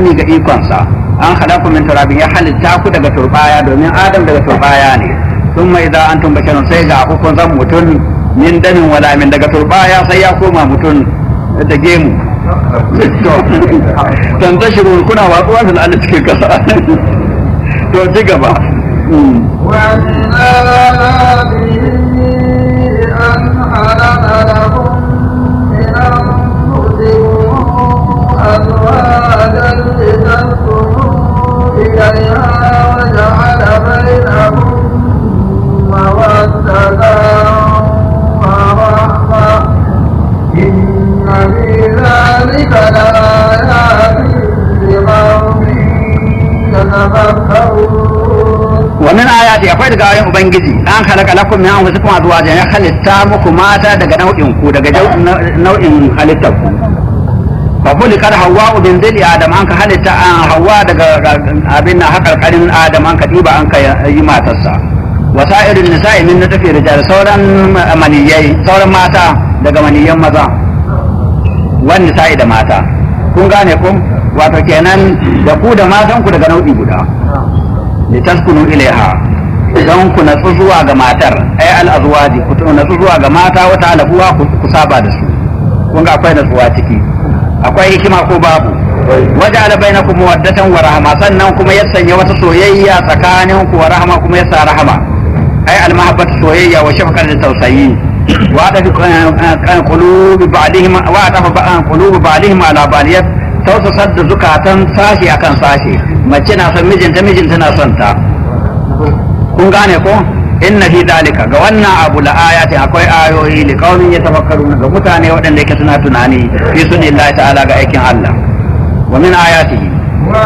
nuni ga ikonsa an halaku min turabin ya halitta ku daga turbaya domin adam daga turbaya ne sun mai za an tun basharun sai ga kun zan mutum min damin wala min daga turbaya sai ya koma mutum da gemu tan tashiru kuna watsuwa fil ardi cikin kasa to ci gaba ومن آياته أن خلق لكم من أنفسكم أزواجا لتسكنوا إليها وجعل بينكم مودة ورحمة إن في ذلك لآيات لقوم يتفكرون wa min ayati akwai daga ayoyin ubangiji an halaka lakum min anfusikum azwajan ya halitta muku mata daga nau'in ku daga jau- nau'in halittar ku fa kulli kad hawwa bin zili adam an ka halitta an hawwa daga abin na hakarkarin adam an ka diba an ka yi matarsa wa sa'irin nisa'i min natafi rijal sauran maniyai sauran mata daga maniyan maza wan nisa'i da mata kun gane ku wato kenan da ku da matan ku daga nau'i guda litaskunu ilaiha don ku natsu zuwa ga matar ay al azwaji ku natsu zuwa ga mata wata alabuwa ku saba da su kun ga akwai natsuwa ciki akwai hikima ko babu waja'ala bainakum mawaddatan wa rahma sannan kuma ya sanya wata soyayya tsakanin ku wa rahma kuma ya sa rahama ay al mahabbatu soyayya wa shafaqat da tausayi wa da kan qulubi ba'dihim wa da qulubi ba'dihim ala baliyat tausasar da zukatan sashi akan sashi mace na son mijinta mijinta na son ta kun gane ko inna fi dalika ga wannan abu la ayatin akwai ayoyi li qaumin yatafakkaruna ga mutane waɗanda yake suna tunani fi sunillahi ta'ala ga aikin Allah wa min ayatihi